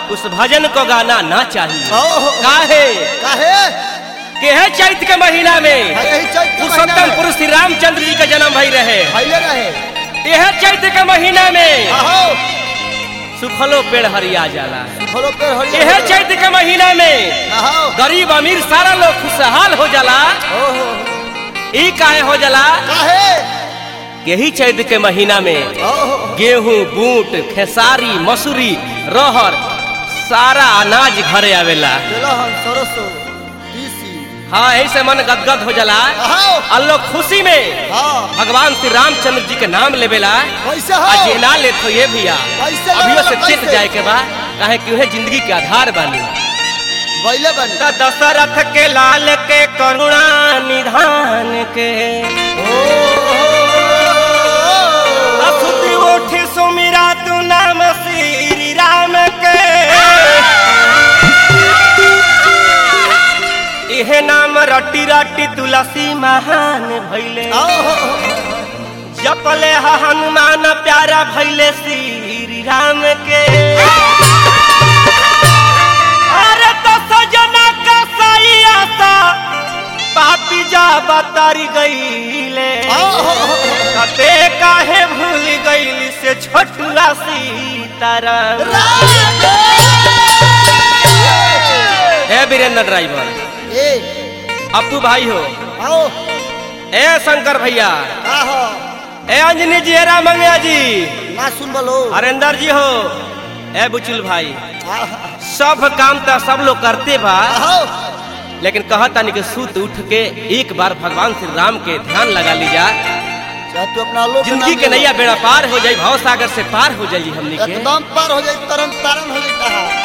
उस भजन को गाना ना चाहिए ओहो काहे काहे के है चैत के महीना में हाँ, यही चैत के महीना पुरुषोत्तम में। पुरुष श्री रामचंद्र जी का जन्म भई रहे भइले रहे यह चैत के महीना में आहो सुखलो पेड़ हरिया जाला फलो पे हरि यह चैत के महीना में आहो गरीब अमीर सारा लोग खुशहाल हो जाला ओहो ई काहे हो जाला काहे यही चैत के महीना में ओहो गेहूं बूट खेसारी मसूरी रहर सारा अनाज घरे आवेला तेलहन सरसों तीसी हाँ ऐसे मन गदगद हो जाला आहो और लोग खुशी में हाँ भगवान श्री रामचंद्र जी के नाम लेवेला कैसे हो आ जेना ले तो ये भैया कैसे अभियो से लेवेला, चेत कैसे? जाए के बा काहे कि उहे जिंदगी के आधार बानी बैले बन त दशरथ के लाल के करुणा निधान के असुति उठी सुमिरा तू नाम श्री राम के इहे नाम रटी रटी तुलसी महान भैले जपले ह हनुमान प्यारा भैले श्री राम के अरे तो सजना का सही आसा पापी जा बतारी गईले कते काहे भूल गईली से छोटुआ सीताराम ए वीरेंद्र ड्राइवर ए अप्पू भाई हो आओ ए शंकर भैया आहो ए अंजनी जी हेरा मंगया जी ना सुन बोलो हरेंद्र जी हो ए बुचुल भाई आहो सब काम तो सब लोग करते बा आहो लेकिन कहता नहीं कि सूत उठ के एक बार भगवान श्री राम के ध्यान लगा लीजा चाहे तू अपना लोग जिंदगी के नैया बेड़ा पार हो जाई भाव सागर से पार हो जाई हमनी के एकदम पार हो जाए तरन तारन हो जाता है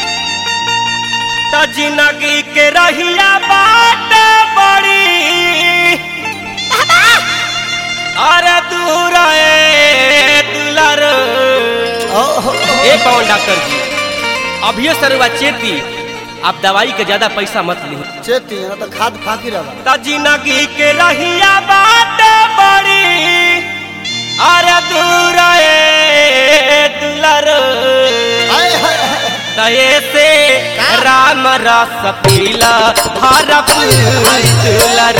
त जिंदगी के रहिया बात बड़ी अरे दूर ए दुलर ए पवन डॉक्टर जी अभियो सरुआ चेती आप दवाई के ज्यादा पैसा मत ली चेती ना तो खाद फाकी रहा त जिंदगी के रहिया बात बड़ी अरे दूर ए दुलर हाय हाय हाय तये से राम रस पीला हर दुलर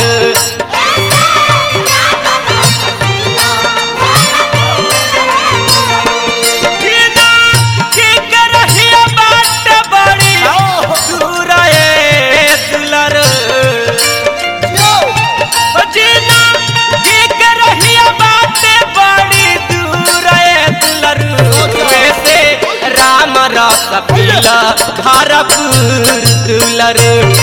जीना ठीक रहिया बात बड़ी दूर ए दुलर यो जीना ठीक रहिया बात बड़ी दूर ए दुलर वैसे राम रस पीला भारपुर दुलर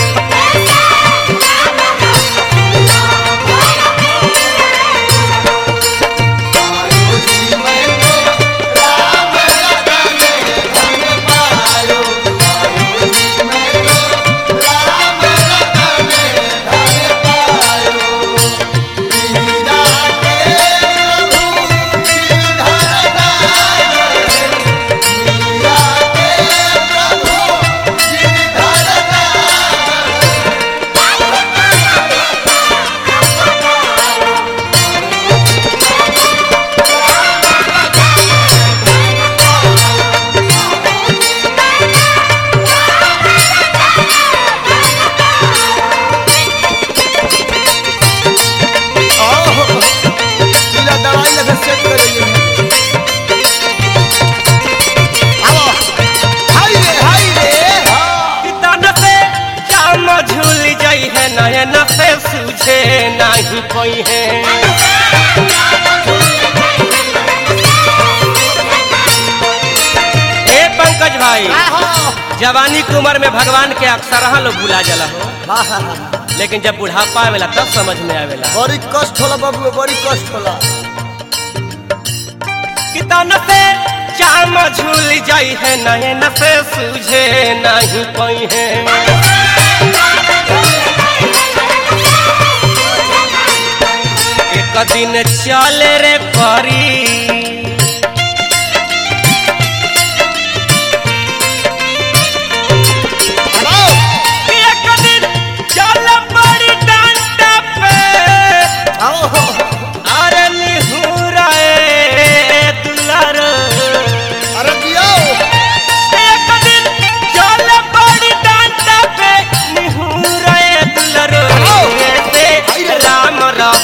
ओहो चीला दवाई लगा सेट कर रही है आओ हाय रे हाय रे तन से जाम झूल जाई है नयन से सूझे नहीं कोई है हे पंकज भाई जवानी की उम्र में भगवान के अक्सर लोग भुला जाला हो लेकिन जब बुढ़ापा आवेला तब समझ में आवेला बड़ी कष्ट होला बाबू बड़ी कष्ट होला कि तन से जाम झूल जाई है नयन से सूझे नहीं कोई है एक दिन चले रे परी आओ एक दिन चल पड़ी डांटा पे आओ अरे निहुरा ए दुलार अरे दियो एक दिन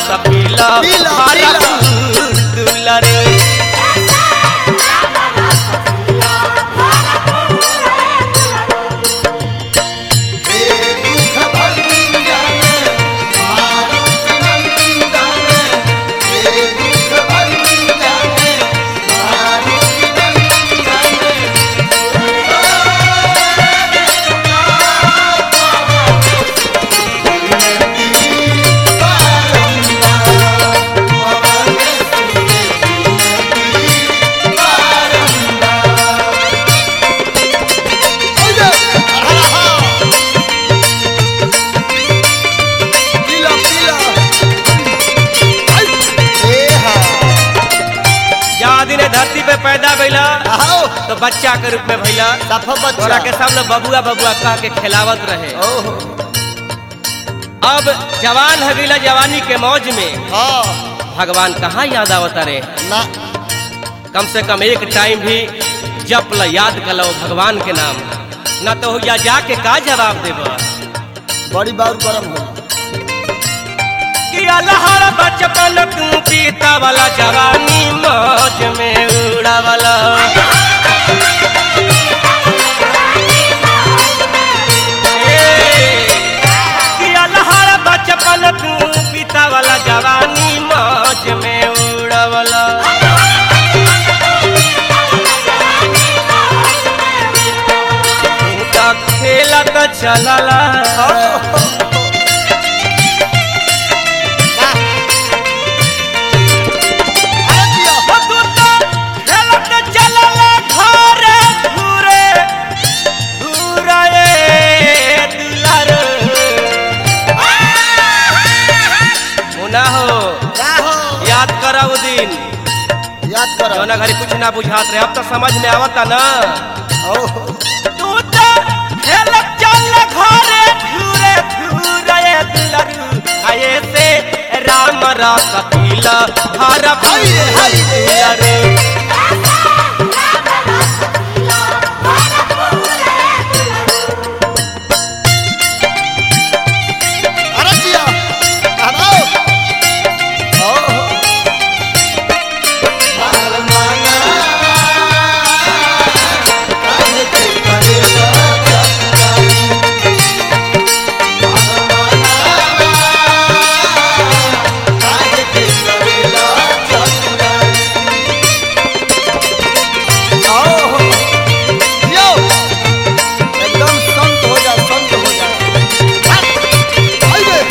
रस पीला पीला, हरा पीला। फूल दुलर पीला पीला ए हाँ जहाँ दिन धरती पे पैदा भइला आओ तो बच्चा के रूप में भइला सफा तोरा के बच्चा सामने बबुआ बबुआ कह के खिलावत रहे ओहो अब जवान हो गईला जवानी के मौज में हाँ भगवान कहाँ याद आवता रे ना कम से कम एक टाइम भी जप ल याद कर लो भगवान के नाम न तो या जाके का जवाब देब बड़ी बार गरम हो कि अलहर बचपन तू पीता वाला जवानी मौज में उड़ा वाला कि अलहर बचपन तू पीता वाला जवानी मौज में उड़ा वाला खेला तो चलला याद करा वो दिन याद करो जौना घरी कुछ ना बुझात रहे अब तो समझ में आवता ना ओहो तू तो खेलत चल घरे घूरे घूरे दुलरू आये से राम रस पीला हर हाय रे, हाय रे। दुलरू अरे जिया आओ ओहो ओहो यो एकदम संत हो जा संत हो जा आइए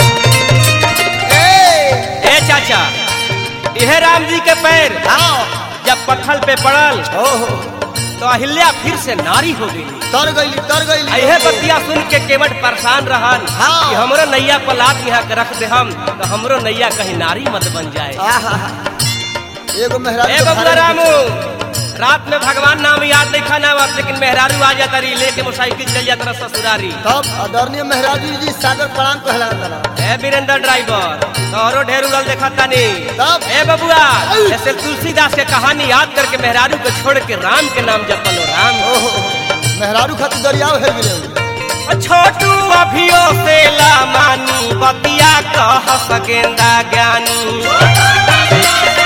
ए ए चाचा यह राम जी के पैर आओ जब पत्थल पे पड़ल ओहो तो अहिल्या फिर से नारी हो गई तर गईली तर गईली यह बतिया सुन के केवट परेशान रहन हाँ। कि हमरो नैया पर लात यहाँ के रख दे हम तो हमरो नैया कहीं नारी मत बन जाए आहा एगो मेहरारू ए के बबुआ भारे रामू रात में भगवान नाम याद नहीं खाना आवत लेकिन मेहरारू आ जाता रही लेके मोटरसाइकिल चल जाता रहा ससुरारी तब आदरणीय मेहरारू जी सागर प्रणाम कहला तला ए वीरेंद्र ड्राइवर तोहरो ढेर उड़ल देखा तानी तब? ए बबुआ जैसे तुलसीदास के कहानी याद करके मेहरारू को छोड़ के राम के नाम जपलो राम ओहो मेहरारू खातिर दरियाव है गिरे छोटू अभियो से ला मानी बतिया कह सकेंदा ज्ञानी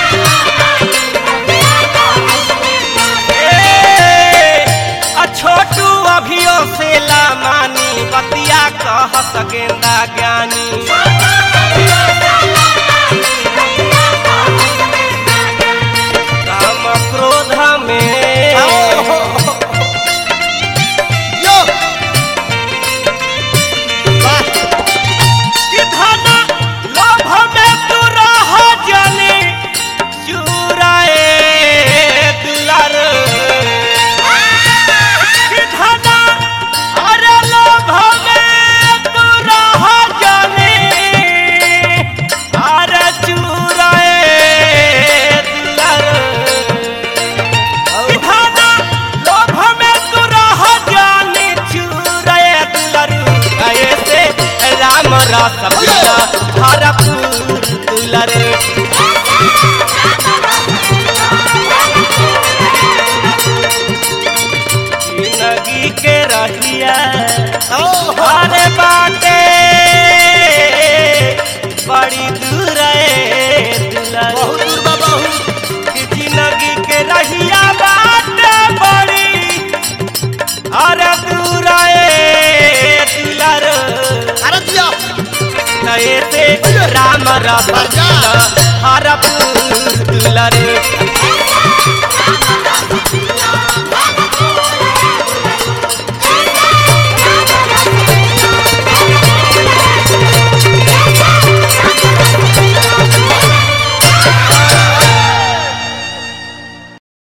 ए, आ छोटू अभियो से ला मानी बतिया कह सकेंदा ज्ञानी काम क्रोध में यो वाह कि धन लोभ में तू रह जाने चुराए दुलार कि धन अरे लोभ में तू रह जाने हरा बजा। हरा फूल रे